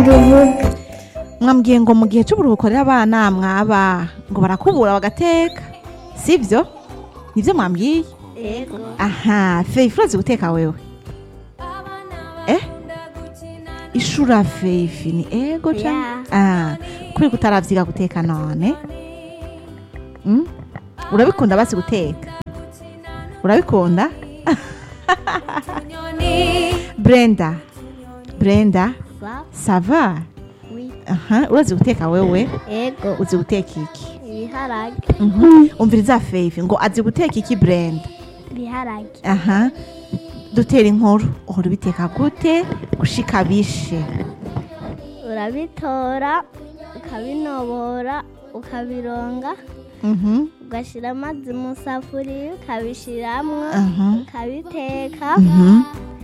rubuga mwambwiye ngo mu gihe cy'uburuhuko rero abana mwaba ngo barakubura bagateka sibyo nibyo mwambwiye yego aha feyifi urazi guteka wewe eh ishura feyifi ni ego Ya. cyane ah kuri kutaravyiga guteka none mm? urabikunda basi guteka urabikunda brenda brenda sa sava wi aha urazi guteka wewe yego uzi guteka iki ibiharage Mhm. umviriza feyifi ngo azi guteka iki brenda ibiharage aha dutera inkuru uhora ubiteka gute gushika bishe urabitora ukabinobora ukabironga Mhm, ugashyira amazi mu safuriya ukabishyiramo aha, ukabiteka mhm,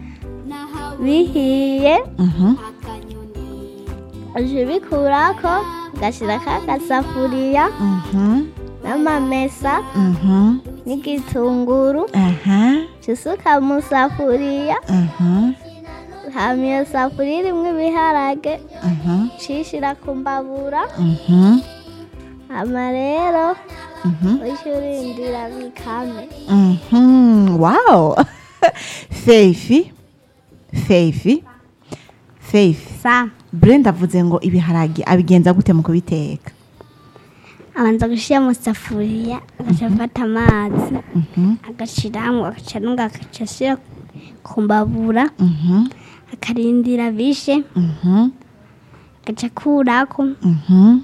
bihiye mhm, uje ubikurako ugashyirako agasafuriya mhm, n'amamesa mhm, n'igitunguru aha, usuka mu safuriya aha, hama iyo safuriya irimo ibiharage aha, ucishyira ku mbabura mhm, hama rero mhm, ujye urindira bikame mhm. wow feifi feifi feifi sa brenda avuze ngo ibiharage abigenza gute mu kubiteka abanza gushyira mu safuriya agaca afata amazi Mhm, agashyiramo agaca nunga agaca ashyira ku mbabura mhm, akarindira bishe mhm, agaca akurako mhm.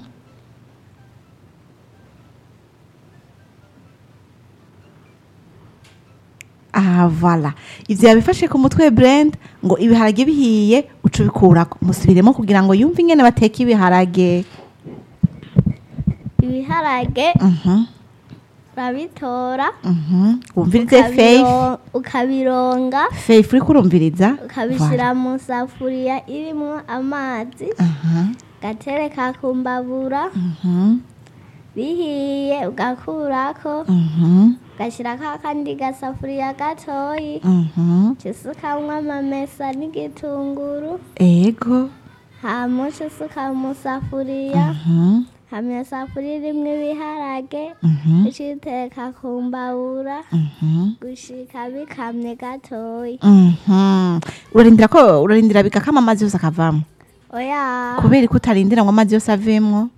aha vala ivyo yabifashe ku mutwe brand ngo ibiharage bihiye uca ubikurako musubiremo kugira ngo yumve ingene bateka ibiharage ibiharage Mhm, urabitora mhm. wumvirize faith ukabiro- ukabironga faith uriko urumviriza ukabishyira mu safuriya irimo amazi Aha, ugatereka ku mbabura mhm, bihiye ugakurako mhm, ugashyirako akandi gasafuriya gatoyi mhm. usukamwo amamesa n'igitunguru ego hama usuka mu safuriya Mhm, hama iyo safuriya irimo ibiharage mhm, uciteka ku mbabura mhm. gushika bikamye gatoyi Mhm. urarindira ko urarindira bigakama amazi yose akavamo oya kubera ko utarindira ngo amazi yose avemwo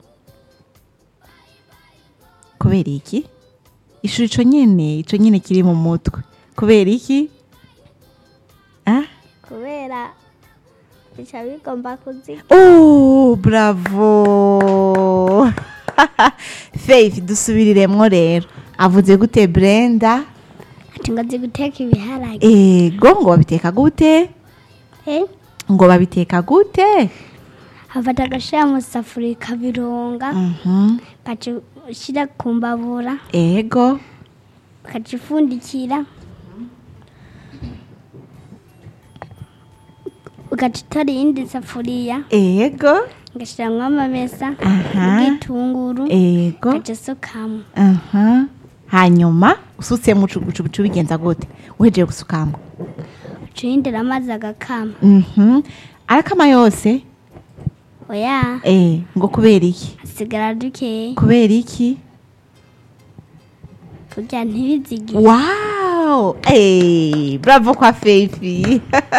kubera iki ishuri ico nyene ico nyene kiri mu mutwe kubera iki ah? kubera bica bigomba kuzika oh, bravo faith dusubiriremwo rero avuze gute brenda ati ngo azi guteka ibiharage ego ngo babiteka gute Eh, ngo babiteka gute afata agashira mu safuriya ikabironga Mhm. ugaca ushyira ku mbabura ego ugaca ufundikira ugaca utora iyindi safuriya ego ugashyiramo amamesa Aha. n'igitunguru ego ugaca usukamo aha hanyuma usutsemo ucugucu uca ubigenza gute uhejeje gusukamo uca uhindura amazi agakama Mhm. arakama yose oya eh ngo kubera iki hasigara dukeya kubera iki kugira ntibizigire wow eh bravo kwa feifi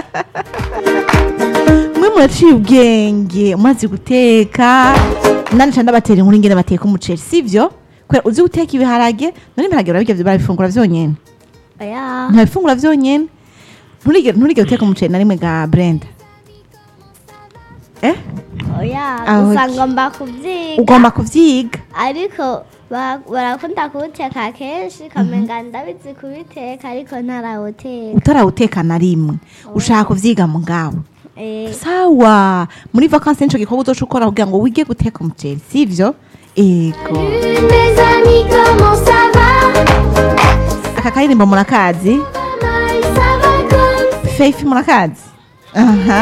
mwe muraciye ubwenge umaze guteka nani ca ndabatera inkuru ingene bateka umuceri sivyo kubera uzi guteka ibiharage none ibiharage barabirya barabifungura vyonyene oya ntabifungura vyonyene nturigere nturigere guteka umuceri na rimwe ga brenda eh oya Aho gusa ki- ngomba kubyiga ugomba kuvyiga ariko ba- barakunda kuwuteka kenshi kamenga ndabizi kubiteka ariko ntarawuteka utarawuteka na rimwe ushaka kuvyiga mugabo Eh, sawa muri vakansi nico gikorwa uzoca ukora kugira ngo wige guteka umuceri sivyo ego Mes amis, comment ça va aka karirimbo murakazi Maman, ça va comme faith murakazi aha